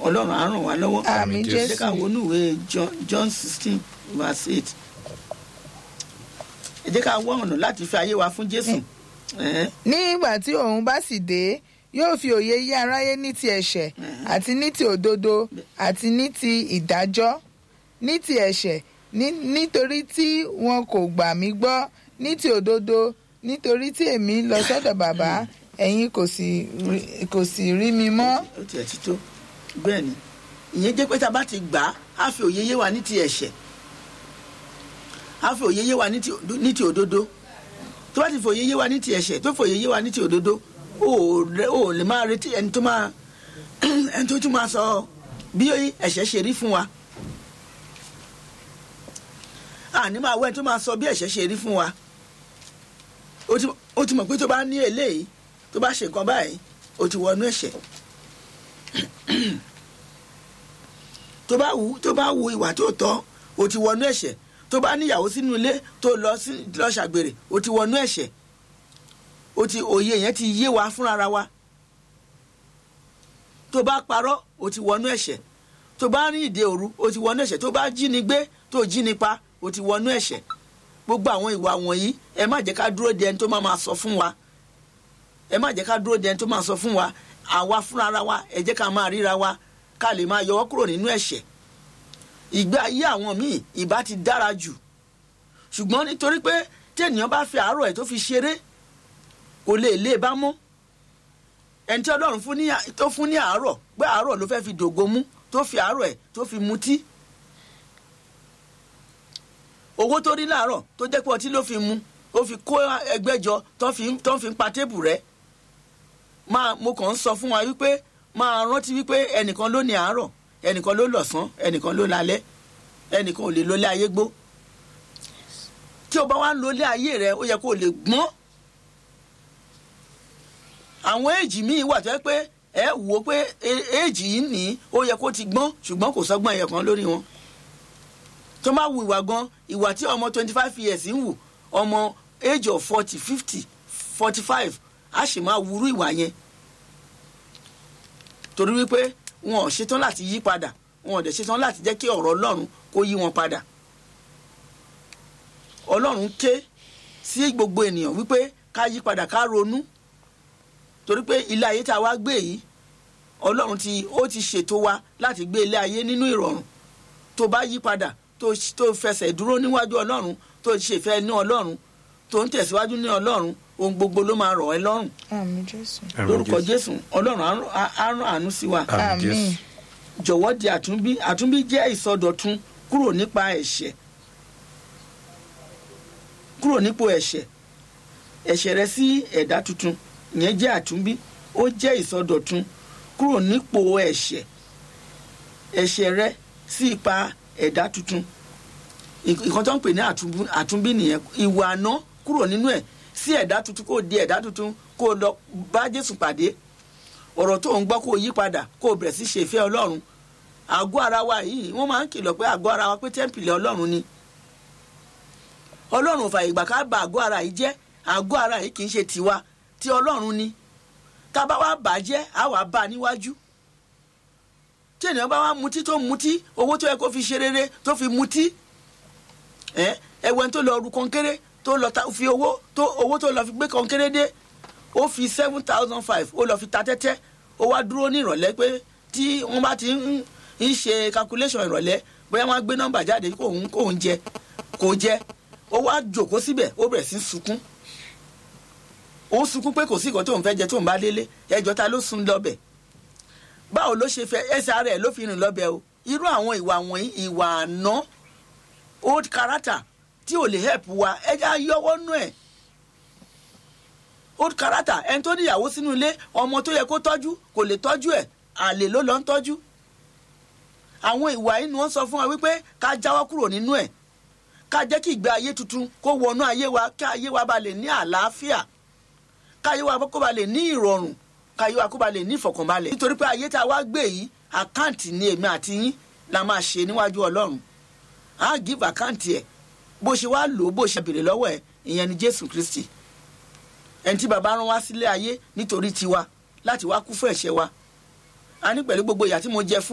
ọlọ́run á ràn wá lọ́wọ́ àmì jẹ́ ká jésù wọnú ìwé John- john sixteen verse eight ẹ jẹ́ ká wá ọ̀nà láti fi ayé wa fún jésù Ẹ̀hẹ́n. nígbà tí òun bá sì dé yóò fi òye yé aráyé ní ti ẹ̀ṣẹ̀ àti ní ti òdodo àti ní ti ìdájọ́ ní ti ẹ̀ṣẹ̀ ní- nítorí tí wọn kò gbà mí gbọ́ ní ti òdodo nítorí tí èmi lọ sọ́dọ̀ bàbá ẹ̀yin kò sì rí- kò sì rí mi mọ́. ó tiẹ̀ ti tó bẹ́ẹ̀ ni ìyẹn jẹ́ pé tá a bá ti gbà á á fi òye yé wa ní ti ẹ̀ṣẹ̀ á fi òye yé wa ní ti ní ti òdodo tó bá ti fi òye yé wa ní ti ẹ̀ṣẹ̀ tó fi òye yé wa ní ti òdodo ó rẹ- ó lè máa retí ẹni tó máa ẹni tó tún máa sọ bí ẹ̀ṣẹ̀ ṣe rí fún wa àní máa wọ ẹni tó máa sọ bí ẹ̀ṣẹ̀ ṣe rí fún wa ó ti- ó ti mọ̀ pé tó bá ní eléyìí tó bá ṣe nǹkan báyìí ó ti wọnú ẹ̀ṣẹ̀ tó bá wù tó bá wù ìwà tó tọ́ o ti wọnú ẹ̀ṣẹ̀ tó bá níyàwó sínú ilé tó lọ sí lọ ṣàgbèrè o ti wọnú ẹ̀ṣẹ̀ o ti òye yẹn ti yé wa fúnra wa tó bá parọ́ o ti wọnú ẹ̀ṣẹ̀ tó bá rí ìdè òru o ti wọnú ẹ̀ṣẹ̀ tó bá jíni gbé tó jíni pa o ti wọnú ẹ̀ṣẹ̀ gbogbo àwọn ìwà wọ̀nyí ẹ má jẹ́ ká dúró de ẹni tó máa máa sọ fún wa ẹ má jẹ́ ká dúró de ẹni tó máa sọ fún wa àwa fúnra wa ẹ jẹ́ ká máa ríra wa ká lè máa yọwọ́ kúrò nínú ẹ̀ṣẹ̀ ìgbé ayé àwọn míì ìbá ti dára jù ṣùgbọ́n nítorí pé tí ènìyàn bá fi àárọ̀ ẹ̀ tó fi ṣeré kò lè lé e bá mọ́ ẹni tí ọlọ́run fún ní à- tó fún ní àárọ̀ pé àárọ̀ ló fẹ́ fi dògo mú tó fi àárọ̀ ẹ̀ tó fi mutí owó tó rí láàárọ̀ tó jẹ́ pé ọtí ló fi mu ó fi kó ẹgbẹ́ jọ tó fi ń- tó fi ń pa tébù rẹ̀ máa mo kàn ń sọ fún wa wípé máa rántí wípé ẹnìkan ló ní àárọ̀ ẹnìkan ló lọ̀sán ẹnìkan ló lálẹ́ ẹnìkan ò lè lólé ayé gbó tí o bá wá ń lólé ayé rẹ ó yẹ kó o lè gbọ́n àwọn èjì míì wà tó yẹ pé ẹ wò ó pé e- èjì yìí ní ó yẹ kó ti gbọ́n ṣùgbọ́n kò sọ́gbọ́n ẹ̀yẹ kan lórí wọn tó máa wu ìwà gan ìwà tí ọmọ twenty five years ń wù ọmọ age of forty fifty forty five á sì máa wúrú ìwà yẹn torí wípé wọn ò ṣetán láti yí padà wọn ò dẹ̀ ṣetán láti jẹ́ kí ọ̀rọ̀ ọlọ́run kó yí wọn padà ọlọ́run ké sí gbogbo ènìyàn wípé ká yí padà ká ronú torí pé ilé ayé tá a wá gbé yìí ọlọ́run ti ó ti ṣètò wa láti gbé ilé ayé nínú ìrọ̀rùn tó bá yí padà tó tó fẹsẹ̀ dúró níwájú ọlọ́run tó ṣèfẹ́ ní ọlọ́run tó ń tẹ̀síwájú ní ọlọ́run ohun gbogbo ló máa rọ̀ ẹ́ lọ́rùn àmì jésù Àmín lórúkọ Jésù. jésù ọlọ́run á rán- á á rán àánú sí wa Àmín àmì Jésù. jọ̀wọ́ di àtúnbí àtúnbí jẹ́ ìsọdọ̀tun kúrò nípa ẹ̀ṣẹ̀ kúrò nípò ẹ̀ṣẹ̀ ẹ̀ṣẹ̀ rẹ sí ẹ̀dá tuntun ìyẹn jẹ́ àtúnbí ó jẹ́ ìsọdọ̀tun kúrò nípò ẹ̀ṣẹ̀ ẹ̀ṣẹ̀ rẹ sí ipa ẹ̀dá tuntun ìk- ìkan tó ń pè ní àtúnbí- àtúnbí nìyẹn ìwà àná kúrò nínú ẹ̀ sí ẹ̀dá tuntun kó di ẹ̀dá tuntun kó lọ bá Jésù pàdé ọ̀rọ̀ tó ń gbọ́ kó yí padà kó bẹ̀rẹ̀ sí ṣe ìfẹ́ ọlọ́run àgọ́ ara wa yìí wọ́n máa ń kìlọ̀ pé àgọ́ ara wa pé tẹ́ḿpìlì ọlọ́run ni ọlọ́run ò fàyè gbà ká bà àgọ́ ara yìí jẹ́ àgọ́ ara yìí kì í ṣe tiwa ti ọlọ́run ni tá a bá wá bà á jẹ́ á wàá bá a níwájú tí ènìyàn bá wá mutí tó mutí owó tó yẹ kó fi ṣe rere tó fi mutí ẹ ẹwẹ́n tó lọ ru kọ́ńkéré tó lọ ta fi owó tó owó tó lọ fi gbé kọ́ńkéré dé ó fi seven thousand five ó lọ fi ta tẹ́tẹ́ ó wá dúró ní ìrọ̀lẹ́ pé tí wọ́n bá ti ń ń ṣe calculation ìrọ̀lẹ́ bóyá wọ́n á gbé nọ́mbà jáde kó òun kó òun jẹ kó jẹ ó wá jòkó síbẹ̀ ó bẹ̀rẹ̀ sí í sunkún ó sunkún pé kò sí nǹkan tóun fẹ́ jẹ tóun bá délé ẹjọ́ ta ló sun lọ́bẹ̀ báwo ló ṣe fẹ́ ẹsẹ̀ ara ẹ̀ ló fi rìn lọ́bẹ̀ o irú àwọn ìwà wọ̀nyí ìwà àná old character tí ò lè help wa ẹja yọwọ́ nú ẹ̀ old character ẹni tó níyàwó sínú ilé ọmọ tó yẹ kó tọ́jú kò lè tọ́jú ẹ̀ àlè ló lọ ń tọ́jú àwọn ìwà yìí ni wọ́n sọ fún wa wípé ká jáwọ́ kúrò nínú ẹ̀ ká jẹ́ kí ìgbé ayé tuntun kó wọnú ayé wa kí ayé wa ba lè ní àlàáfíà ká ayé wa kó ba lè ní ìrọ̀rùn ká ayé wa kó ba lè ní ìfọ̀kànbalẹ̀ nítorí pé ayé tá a wá gbé yìí àkáǹtì ni èmi àti yín la máa ṣe níwájú ọlọ́run á give àkáǹtì ẹ̀ bó ṣe wá lò ó bó ṣe béèrè lọ́wọ́ ẹ̀ ìyẹn ni jésù kristi ẹni tí baba rán wá sílé ayé nítorí tiwa láti wá kú fún ẹ̀ṣẹ̀ wa a ní pẹ̀lú gbogbo ìyà tí mo jẹ fún